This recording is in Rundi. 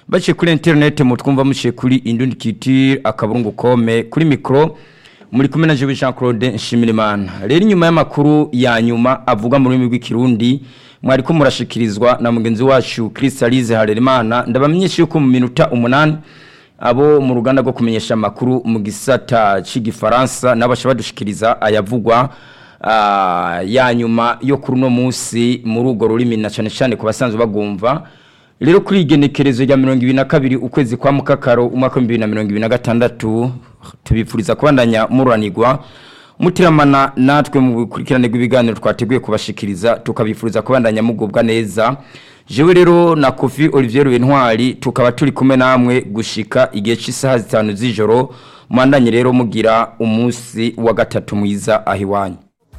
baciye kuri interineti mutwumva muciye kuri indundi kitire akaburungu kome kuri mikoro muri kumwe na jewe Jean Claude Nshimirimana rero inyuma y'amakuru ya nyuma avuga mu rurimi rw'ikirundi mwari ko murashikirizwa na mugenzi wacu Crystalise Harerimana ndabamenyesha yuko mu minota umunani abo mu ruganda rwo kumenyesha amakuru mu gisata c'igifaransa nabasha badushikiriza ayavugwa uh, ya nyuma yo kuri uno munsi muri urwo rurimi na cyane cyane ku basanzwe bagumva rero kuri igenekerezo rya mirongo ibiri na kabiri ukwezi kwa mukakaro umwaka w'ibihumbi bibiri na mirongo ibiri na gatandatu tubifuriza kubandanya muranirwa mutiramana natwe mu bukurikirane bw'ibiganiro twateguye kubashikiriza tukabifuriza kubandanya mugubwa neza jewe rero na kofi olivier Bentwari tukaba turi kumwe namwe gushika igihe cy'isaha zitanu z'ijoro mwandanye rero mugira umunsi wa gatatu mwiza aho iwanyu